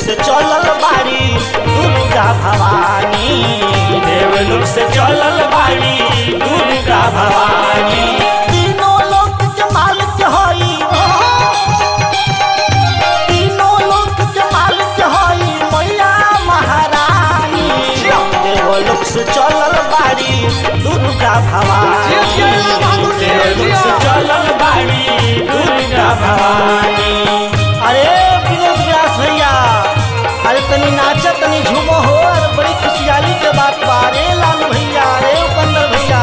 से चलल बाड़ी दुर्गा भवानी देवलोक से चलल बाड़ी दुर्गा भवानी तीनों लोक के मालिक हई तीनों लोक के मालिक हई मैया महारानी देवलोक से चलल बाड़ी दुर्गा भवानी देवलोक से चलल बाड़ी दुर्गा भवानी अरे विनोद व्यास भैया अरे तनी नाचा तनी झूमो हो अरे बड़ी खुशहाली के बात बा अरे लालू भैया अरे उपेंद्र भैया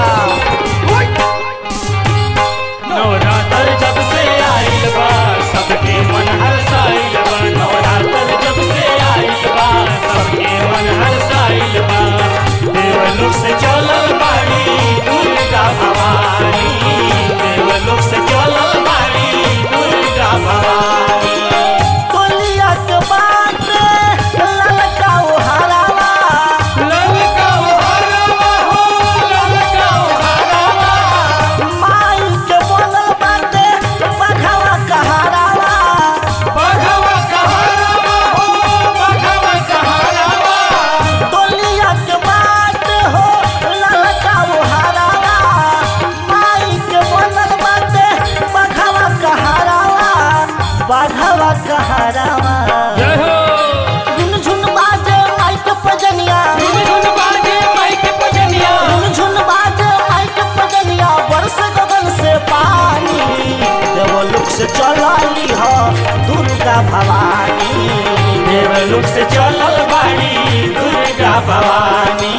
नवरात्र जब से आइल बा सबके मन हर्षाइल बा नवरात्र जब से आइल बा सबके मन हर्षाइल बा देवलोक से चलल बाड़ी दुर्गा भवानी देवलोक से चलल बाड़ी दुर्गा भवानी टोलिया के बात ललका ओ हरावा ललका उहरवा हो ललका उहरवा माई के बनल बाटे बघवा कहारावा बघवा कहरवा हो बघवा कहरवा टोलिया के बात हो ललका ओ हरावा माई के बनल बाटे बघवा कहारावा बघवा कहारावा जय हो झुन बाजे माई के पजनिया झुन बाजे माइक बजनिया झुन बाजे माई के पजनिया बरस गगन से पानी देवलोक से चलाली हो दुर्गा भवानी देवलोक से चलल बाड़ी दुर्गा भवानी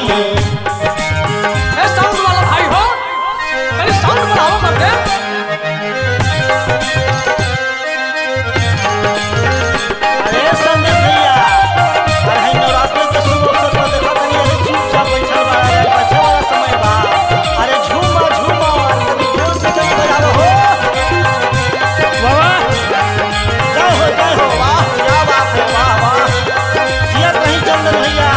ए साउंड वाला भाई हो अरे साउंड बढ़ाओ मत दे अरे संदेश भैया अरे है नवरात्र के शुभ अवसर पर देखो तनी अरे चुपचाप बैठल बा अरे बच्चा वाला समय बा अरे झूमा झूमा तनी जोर से जब बजाओ हो बाबा जय हो जय हो वाह क्या बात है वाह वाह जिया कहीं चंदन भैया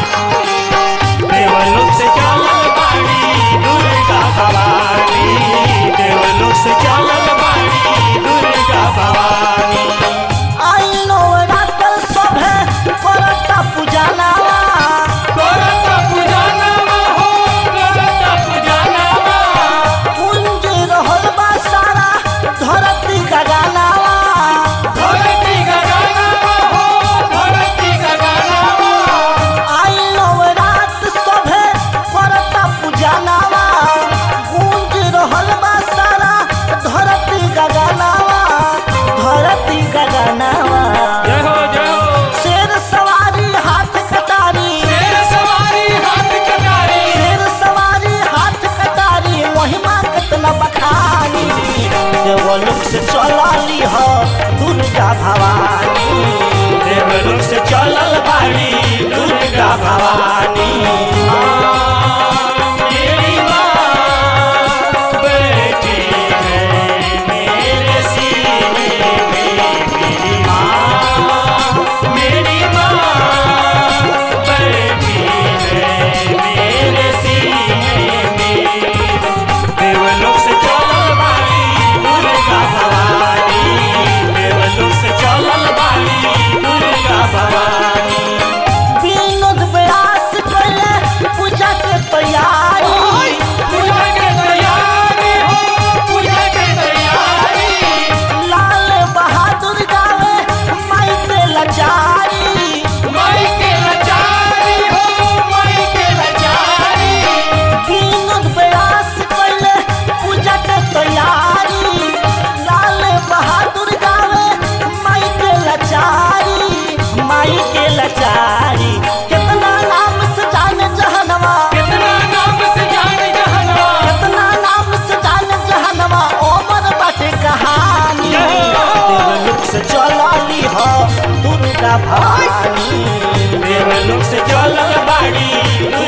देवलोक से चलल बाड़ी दुर्गा भवानी देवलोक से चलल बाड़ी दुर्गा भवानी आई नवरात्र सभे करता पूजनावा करता पूजनवा हो करता पूजनवा कुंज रहल बा सारा धरती गगनावा धरती गगनवा हो धरती गगनवा आई नवरात्र सभे करता पूजनावा कुंज रहल बा सारा धरती गगनावा धरती गगनावा जय हो जय हो शेर सवारी हाथ कटारी शेर सवारी हाथ कटारी शेर सवारी हाथ कटारी महिमा कितना बखानी देवलोक से चलाली हो दुर्गा भवानी देवलोक से चलल बाड़ी दुर्गा भवानी माँ, मेरी माँ बैठी है मेरे सीने में मेरी माँ मेरी माँ बैठी है मेरे सीने में देवलोक से चलल बाड़ी दुर्गा भवानी देवलोक से चलल बाड़ी दुर्गा भवानी विनोद व्यास पहले पूजा के तैयारी पूजा के तैयारी हो पूजा के तैयारी लाल बहादुर गावे माई के लाचारी माई के लाचारी हो माई के लाचारी विनोद व्यास पहले पूजा के तैयारी लाल बहादुर गावे माई के लाचारी माई के लाचारी कितना नाम से जाने जहनवा कितना नाम से जान जहनवा कितना नाम से जाने जहनवा ओमर बाटे कहानी देवलोक से चलाली हो दुर्गा भवानी देवलोक से चलल बाड़ी